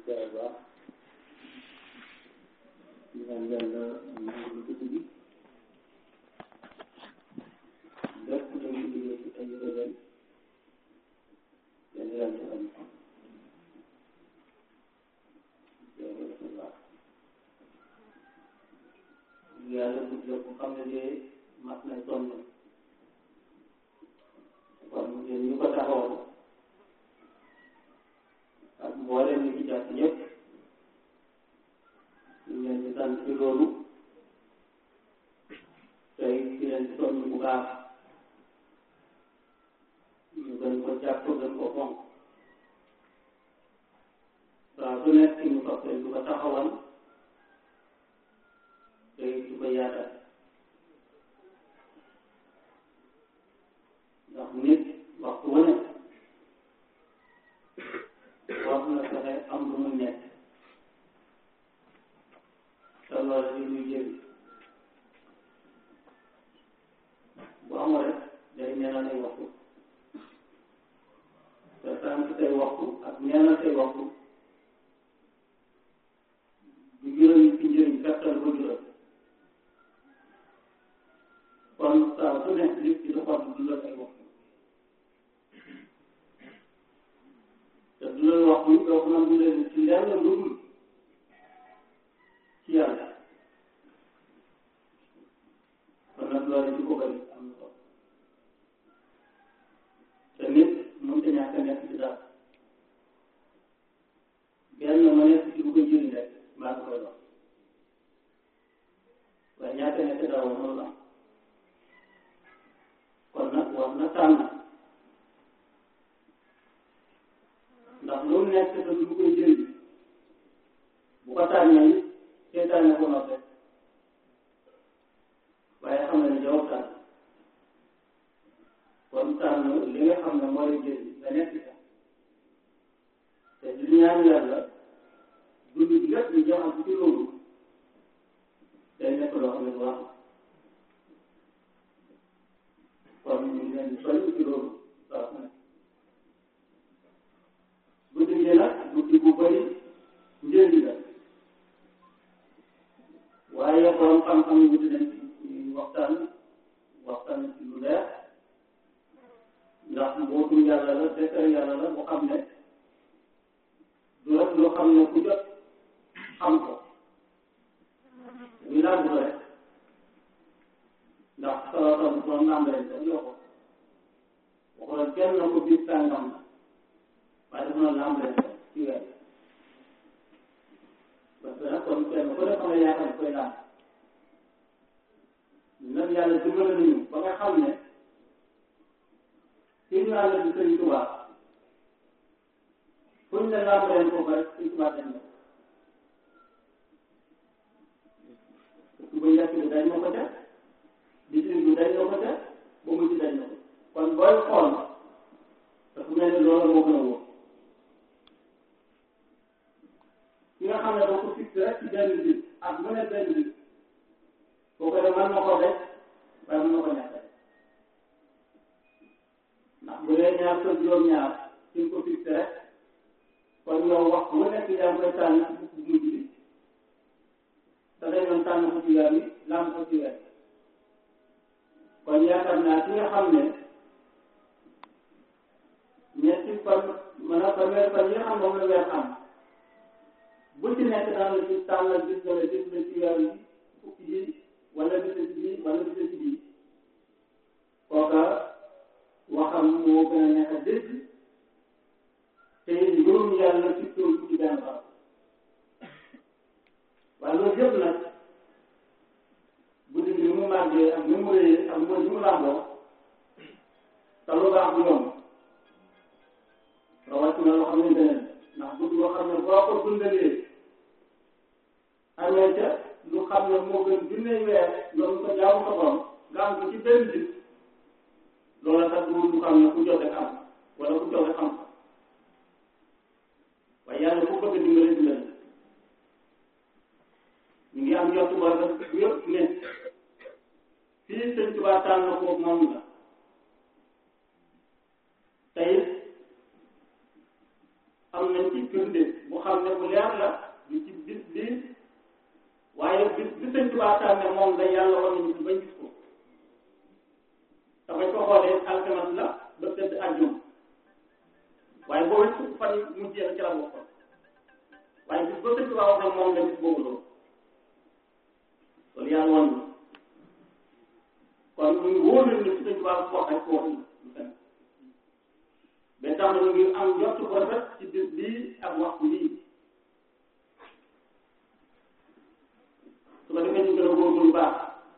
jaay baax ñu naan yàlla nangu ko ci lépp lu ñu liggéey ci ay régal yàlla yàlla defal ko yàlla bu jot xam ne de mat na sonn kon yéen ñu ko taxawal ak mboolem ñi ci jàpp ñëpp ñu leen di sant ci loolu tey di leen di sonn bu baax ñu gën ko jàpp gën ko fonk saa su nekk ñu toppee du ko taxawal tey du ko yaatal ndax nit waxtu wu ne war na fexe am lu mu nekk te loolu li muy jëriñ bu amul rek day neenal ay waxtu te sànq say waxtu ak neenal say waxtu du juróomi ci njëriñ gàttal ko juróom kon saa su nekk nit ki dafa am dundal ay waxtu te dundal waxtu yi doo ko mën dundal ci lenn lu dul ci yàlla kon nag loolu ci ko bëri am na solo te nit mënut a ñàkk a nekk ci dara benn ma nekk ci lu koy jëriñ rek maa ngi koy wax waaye ñàkk a nekk dara mënul am kon nag war na tànn ndax loolu nekk te lu koy jëriñ bu ko tànnee it seetaane ko noppee waaye xam na ne jarul tànn kon tànn li nga xam ne moo lay jëriñ nga nekk ca te di ñaan yàlla dund bi lépp ñu jaxal ci loolu day nekk loo xam ne bu baax kon ñu ngi leen di soññ ci loolu saa su nekk guddi gi nag guddi bu bëri njëriñ la waaye borom xam-xam yi wuti nañ ci waxtaan waxtaan ci lu leer ndax mbootum yàlla la dekkar yàlla la bu xam ne du rek loo xam ne ku jot xam ko ñu laaj ko rek ndax salatam doon naam leen def yoo ko waxoon kenn na ko biir sàngam la waaye dafa noonu naam leen ci weer parce que nag kon kenn ku ne xam ne yaakaar koy laaj nag yàlla dimbale nañu ba nga xam ne ci ñu àll bi sëñ Tuubaa fuñ ne naam leen ko ba rek sëñ Tuubaa dem na suba yàq bi dañ na ko def bitim bi dañ na ko def ba mujj dañ na ko kon booy xool dafa mel ni loolu moo gën a wóor ki nga xam ne doo ko fixé rek ci benn bi ak mu ne benn bi boo ko def mën na ko def waaye mën na ko ñàkk ndax bu dee ñaar sa juróom-ñaar ci nga ko fixé rek kon yow wax mu nekk yaa ngi koy tànn ci bukk mujj bi te day doon tànn ko ci weer bi lam ko ci weer kon yaakaar naa ki nga xam ne ñetti fan mën a fanweer fan yi nga xam moom la weer am bu ci nekk daan la ci tànnal gis nga ne gis nga ci weer bi fukki ji wala gis ci bii wala gis ci bii kooka waxam moo gën a nekk a dégg te mbirum yàlla ci tool ci benn baax waaye loolu yëpp nag guddi gi ni mu màggee ak ni mu rëyee ak mooy ni mu làmboo te lu baax du yomb rawatina loo xam ne beneen ndax guddi loo xam ne boo ko dundalee amee ca lu xam ne moo gën junne weer loolu ko jaamu ko borom nga am ko ci benn bis loola tax du lu xam ne ku joxe am wala ku joxe xam waaye yàlla ku bëgg dimbale dimbale ñu ngi am yottu ba rek yëpp ne fii sëñ Tuubaa tànn na ko moom la tey am am nañ ci firnde bu xam ne bu leer la du ci bis bi waaye bis bi sëñ Tuubaa tànne moom la yàlla war nañu ci bañ gis ko dafay ko xoolee alxames la ba tëdd àjjuma waaye boobu fukk fan yi mujjee na ci la bokkoon waaye bis ba sëñ Tuubaa wax ne moom la bis boobu loolu loolu yàlla woon na kon ñu ngi wóor nañu ne si sëñ Tuubaa wax ak ko wax lu fen ba tax na ñu ngi am njort bu rafet ci bis bii ak waxtu bii su ko defee ñu gën a góorgóorlu baax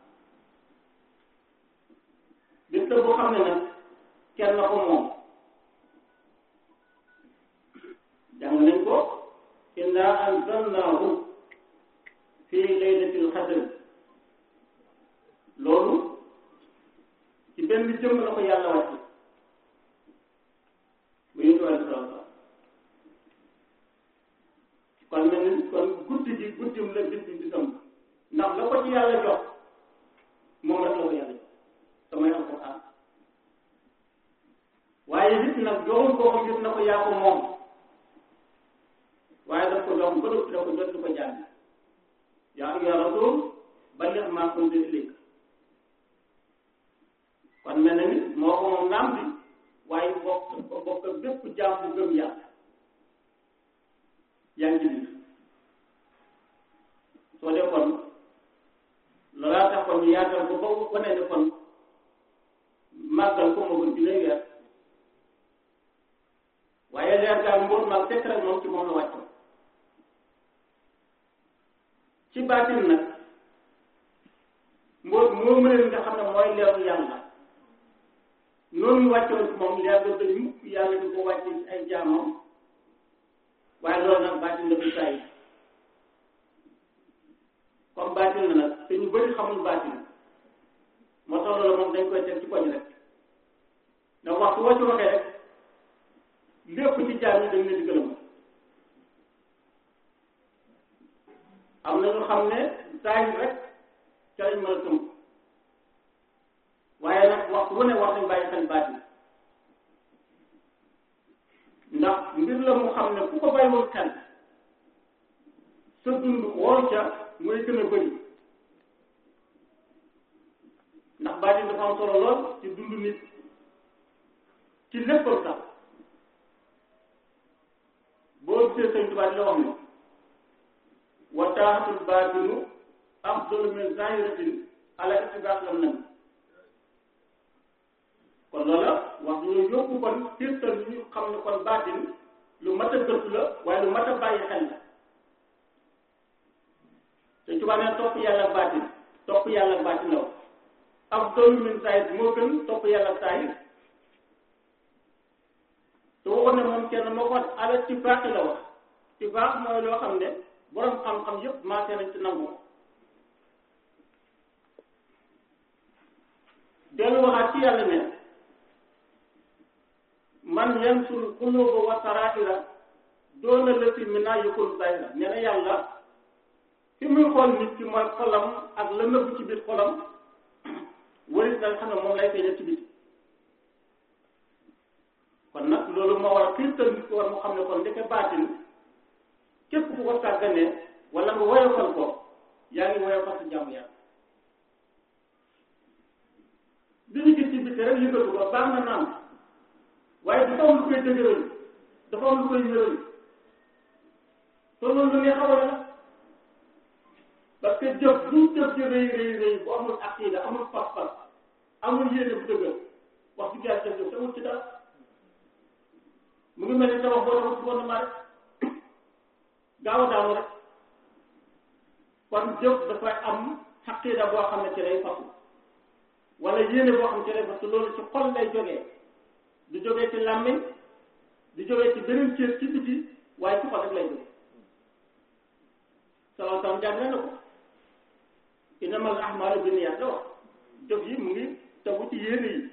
bis la boo xam ne nag kenn na ko moom jàng nañ ko inna anzalnahu fi laylatil qadr loolu ci benn jëmm la ko yàlla wàcce mu yëngu wàllu salaam kon mel ni kon guddi gi guddim la bis bi bisam ndax la ko ci yàlla jox moom rek la ko yàlla jox samay alquran waaye nit nag joxul ko ko gis na ko yaa ko moom waaye daf ko jox ba dëpp da ko jot di ko jàng yaa ayyuha rasul balligh maa unzila ilayk kon mel na ni moo ko moom naam bi waaye bokk bokk bépp jaam bu gëm yàlla yaa ngi ci biir soo dee kon loolaa tax kon ñu yaatal ko ba wane ne kon màggal ko moo gën bi lay weer waaye leer gaa mbóot maag fekk rek moom ci moom la wàccoon ci baatin nag mbóot moo mëneen nga xam ne mooy leeru yàlla noonu ñu wàccoon ci moom leer ba bëri mukk yàlla di ko wàcce ci ay jaamam waaye loolu nag baatin la bu saa comme baatin la nag te ñu bëri xamul baatin moo tax loolu moom dañ koy teg ci koñ rek ndax waxtu woo ci waxee rek lépp ci jaam yi dañ leen di gërëm am na ñu xam ne saa rek ca lañ mën a tënk waaye nag waxtu wu ne wax nañ bàyyi xel baatin ndax mbir la mu xam ne ku ko bàyyiwul xel sa dund woor ca mooy gën a bëri ndax baatin dafa am solo lool ci dund nit ci léppam sax boo gisee sëñ Tuubaa di la wax ne wa taaxatul baatinu afdalu min zahiratin ala itibaax lam nabi kon loola wax ñu yóbbu kon firtal ñu xam ne kon baatin lu mat a gëstu la waaye lu mat a bàyyi xel la te Tuubaa ne topp yàlla baatin topp yàlla baatin la wax afdalu min zahir moo gën topp yàlla zahir te waxoon ne moom kenn moo ko wax ala itibaax la wax itibaax mooy loo xam ne borom xam-xam yépp maase nañ ci nangu ko dellu waxaat ci yàlla ne man yansul quluba wa saraira doona lati min naa yëkkul zahira nee na yàlla fi muy xool nit ki mooy xolam ak la nëbb ci biir xolam waris na xam ne moom lay feeñal ci biir kon nag loolu moo war a xiirtal nit ko war mu xam ne kon ndeke baatin képp ku ko sàgganee wala nga woyofal ko yaa ngi woyofal sa jàmm yàlla li ñu gis ci bitti rek yëngatu ko baax na naam waaye dafa am lu koy dëgëral dafa am lu koy yëral te loolu lu neex a war la parce que jëf bu jëf ji rëy rëy rëy bu amul aqida amul pas-pas amul yéene bu dëgër wax dëgg yàlla jëf jëf te wut ci dara mu ngi mel ni tabax boo tabax ci fondement rek gaaw a daanu rek kon jëf dafay am aqida boo xam ne ci lay fasu wala yéene boo xam ne ci lay fasu loolu ci xol lay jógee du jógee ci làmmiñ du jógee ci beneen cër ci biti waaye ci xol rek lay jógee sallallahu alayhi wa sallam jàngale na ko innamal a'maalu binniyaat la wax jëf yi mu ngi tegu ci yéene yi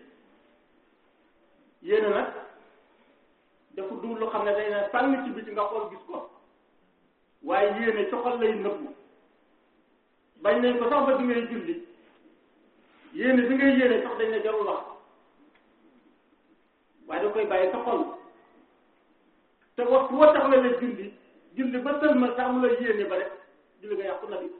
yéene nag dafa dugg lu xam ne day ne fànn ci biti nga xool gis ko waaye yéene ci xol lay nëbbu bañ nañ ko sax ba di ngay julli yéene bi ngay yéene sax dañ ne jarul wax waaye da koy bàyyi sa xol te waxtu woo taxawee la julli julli ba sëlmal sax mu la yéene ba rek julli nga yàqu na bi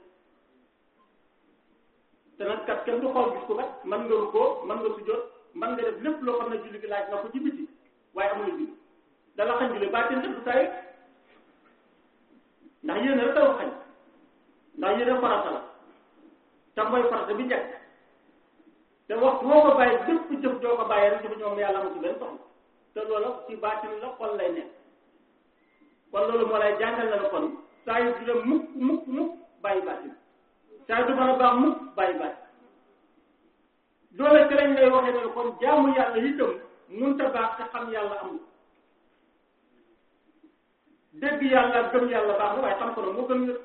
te nag kat kenn du xool gis ko kat mën nga rukkoo mën nga sujjóot mën nga def lépp loo xam ne julli gi laaj na ko ci biti waaye amul julli dala xañ julli baatin def du tay ndax yéene rek taw xañ ndax yéene farata la te mooy farata bi njëkk te waxtu woo ko bàyyi bépp jëf doo ko bàyyi rek jëf ñoom yàlla amu ci benn soxla te loola ci baatin la xol lay nekk kon loolu moo lay jàngal na la kon saa yu du dem mukk mukk mukk bàyyi baatin saa yu du mën a baax mukk bàyyi baatin doole ci lañ lay waxee ne kon jaamu yàlla itam munta baax te xam yàlla amul dégg yàlla gëm yàlla baax na waaye xam ko nag moo gën wér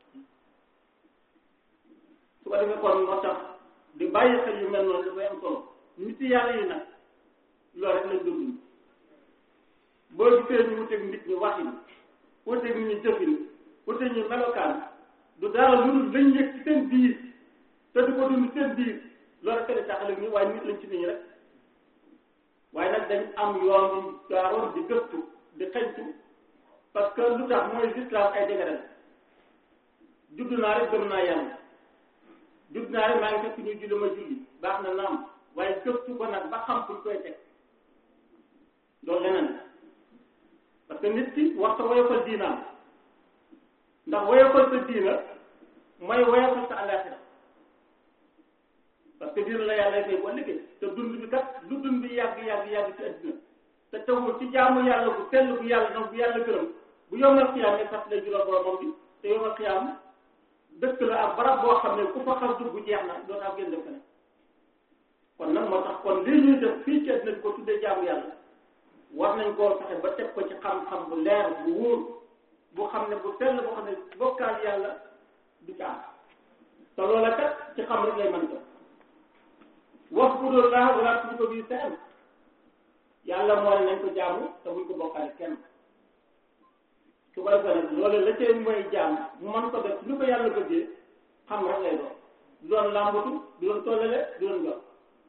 su ko defee kon moo tax di bàyyi xel yu mel noonu dafay am solo nit yàlla yi nag loolu rek lañ dund boo gisee ñu wuteeg nit ñi waxin wuteeg nit ñi jëfin wuteeg ñu melokaan du dara lu dul lañ yëg ci seen biir te du ko dund seen biir loolu rek la taxale nii waaye nit lañ ci nit ñi rek waaye nag dañ am yoon di gaaroon di gëstu di xeñtu parce que lu tax mooy l'islam ay dégg judd naa rek gëm naa yàlla judd naa rek maa ngi fekk ñu julli ma julli baax na naam waaye gëstu ko nag ba xam fuñ koy teg loolu leneen parce que nit ki wax sa woyofal diinaam ndax woyofal sa diina mooy woyofal sa àllaaxira parce que diina la yàlla fay bu ëllëgee te dund bi kat lu dund bi yàgg yàgg yàgg ci àddina te tawul ci jaamu yàlla bu sell bu yàlla nag bu yàlla gërëm bu yomal xiyaam ne fas lay jural boromam bi te yomal xiyaam dëkk la ak barab boo xam ne ku fa xas dugg jeex na doo tax génn def ne kon nag moo tax kon lii ñuy def fii ci àddina bi ko tuddee jaamu yàlla war nañ koo fexe ba teg ko ci xam-xam bu leer bu wóor bu xam ne bu sell boo xam ne bokkaal yàlla du ci am te loola kat ci xam rek lay mën ko wax bu doon laa wala tudd ko bii seen yàlla moo ne nañ ko jaamu te buñ ko bokkaale kenn su ko defee nag loolu la cay mooy jaam mu mën ko def lu ko yàlla bëggee xam rek lay doon du doon làmbatu du doon tollale du doon jox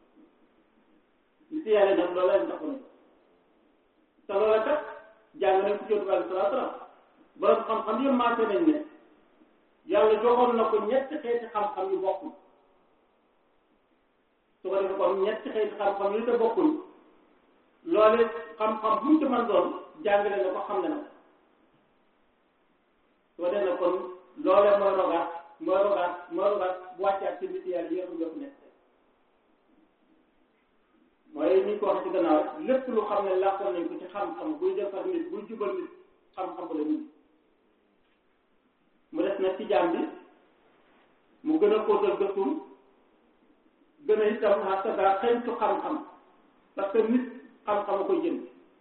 li ci yàlla nag loolu lañ taxoon te loola kat jàng nañ ci jot bi salaa salaam borom xam-xam yëpp maase nañ ne yàlla joxoon na ko ñetti xeeti xam-xam yu bokkul su ko defee kon ñetti xeeti xam-xam yu te bokkul loole xam-xam bu mu ci mën doon jàngale na ko xam ne na soo dee na kon loole mooy rogaat mooy rogaat mooy rogaat bu wàccaat ci nit yàlla yi nga xam ne nekk mooy ni ko wax ci gannaaw lépp lu xam ne làkkoon nañ ko ci xam-xam buy defar nit buy jubal nit xam-xam ba la nit mu des nag ci jaam bi mu gën a xóotal gëstum gën a itam xasadaa xeñtu xam-xam parce que nit xam-xam a koy jënd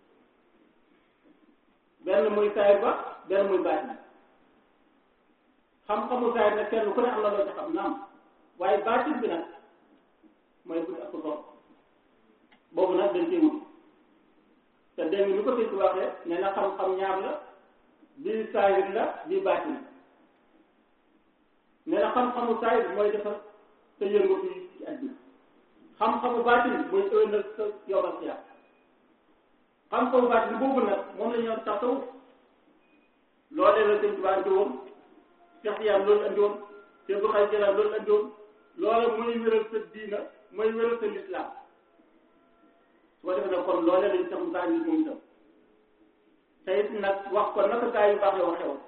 benn muy saayir ba benn muy baatin xam-xamu saayir nag kenn ku ne am na loo ci xam naam waaye baatin bi nag mooy bu ak ko boobu nag dañ koy wut te dégg nga ni ko sëñ waxee nee na xam-xam ñaar la bii saayir la bii baatin nee na xam-xamu saayir mooy defar sa yëngatu yi ci àddina xam-xamu baatin mooy ëllëg sa yobal si yàlla xam-xamu baatin boobu nag moom la ñu doon tasawuf loolee la sëñ Tuubaa andi woon Cheikh Tiyaan loolu andi woon Cheikh Abdou Khadre Jilaan loolu andi woon loola mooy wéral sa diina mooy wéral sa lislaam su ko defee nag kon loolee lañu tax mu baax moom itam te it nag wax ko naka gaa yu baax la waxee woon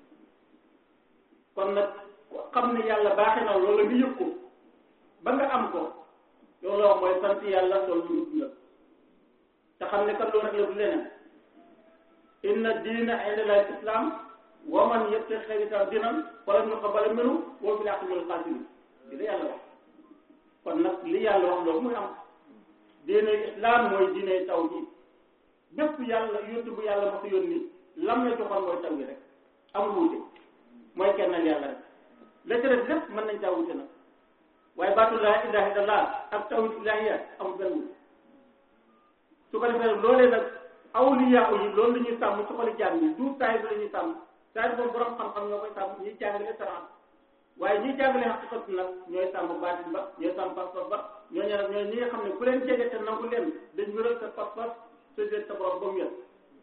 kon nag xam ne yàlla baaxee na loola nga yëg ko ba nga am ko loolu la wax mooy sant yàlla loolu lu dundal te xam ne kat loolu rek la du leneen inna diina inda llahi islam wa man yabtaghi ghayra diinan falan yuqbala minhu wa fil aaxirati minal xaasiriin li la yàlla wax kon nag li yàlla wax loolu muy am diine islam mooy diine tawhid bépp yàlla yónni bu yàlla ma ko yónni lam la joxoon mooy taw yi rek amul wuute mooy kennal yàlla rek la ca def lépp mën nañ caa wuute nag waaye baatu laa ilaha illallah ak tawhid ilahiya amul benn wuute su ko defee loolee nag awliya yi loolu la ñuy sàmm su ko di jàng du saay bi la ñuy sàmm saay bi moom borom xam-xam ñoo koy sàmm ñuy jàngale saraan waaye ñuy jàngale xaqiqatu nag ñooy sàmm baatin ba ñooy sàmm pas-pas ba ñooñu nag ñooy ñi nga xam ne ku leen jege te nangu leen dañ wéral sa pas-pas sa jël sa borom ba mu yëg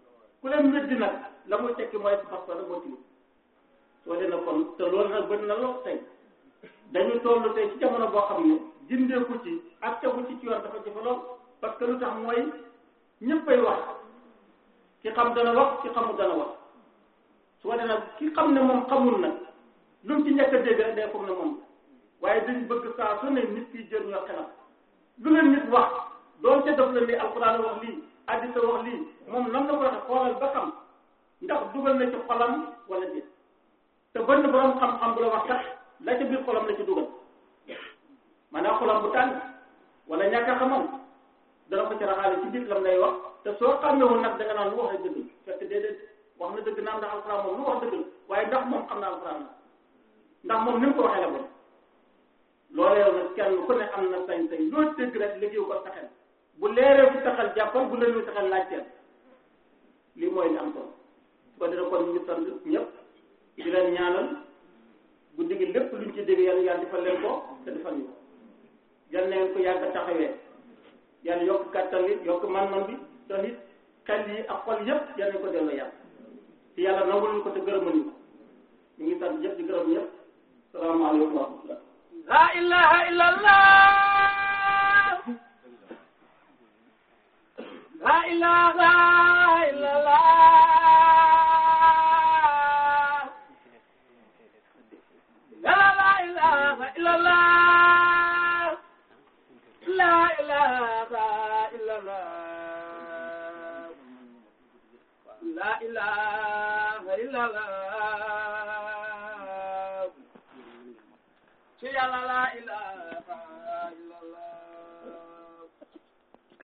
ku leen weddi nag la muy tekki mooy parce que moo tilim soo dee na kon te loolu nag bëri na lool tey dañu toll tey ci jamono boo xam ne jindeeku ci ak tegu ci ci yoon dafa jafe lool parce que lu tax mooy ñëppay wax ki xam dana wax ki xamul dana wax su ko defee ki xam ne moom xamul nag lu mu ci njëkk a dégg rek day foog ne moom waaye dañ bëgg saa su ne nit ki jël ñoo xelam lu leen nit wax doon ca def la ni alxuraan wax lii addisa wax lii moom nan la ko waxee xoolal ba xam ndax dugal na ci xolam wala déet te bënn borom xam-xam bu la wax sax la ca biir xolam la ci dugal maanaam xolam bu tàng wala ñàkk a xamam dana ko ci raxaale ci biir lam lay wax te soo xàmmewul nag da nga naan lu wax dëgg fekk déedéet wax na dëgg naam ndax alxuraan moom lu wax dëgg waaye ndax moom xam na alxuraan la ndax moom ni mu ko waxee la bon loolee nag kenn ku ne am na sañ-sañ loo dégg rek liggéey ko taxel bu leeree fi taxal jàppal bu leen fi taxal laajteel lii mooy li am solo su ko defee kon ñu ngi sant ñëpp di leen ñaanal guddi gi lépp luñ ci dégg yàlla yàlla defal leen ko te defal ñu ko yal na ngeen ko yàgg a taxawee yàlla yokk kàttan li yokk man-man bi te it xel yi ak xol yëpp yal nañ ko delloo yàlla te yàlla nangul ñu ko te gërëmal ñu ko ñu ngi sant ñëpp di gërëm ñëpp salaamaaleykum wa rahmatullah la ilaha illallah la ilaha illallah la la ilaha illallah la ilaha illallah la ilaha illallah ci yàlla la ilaha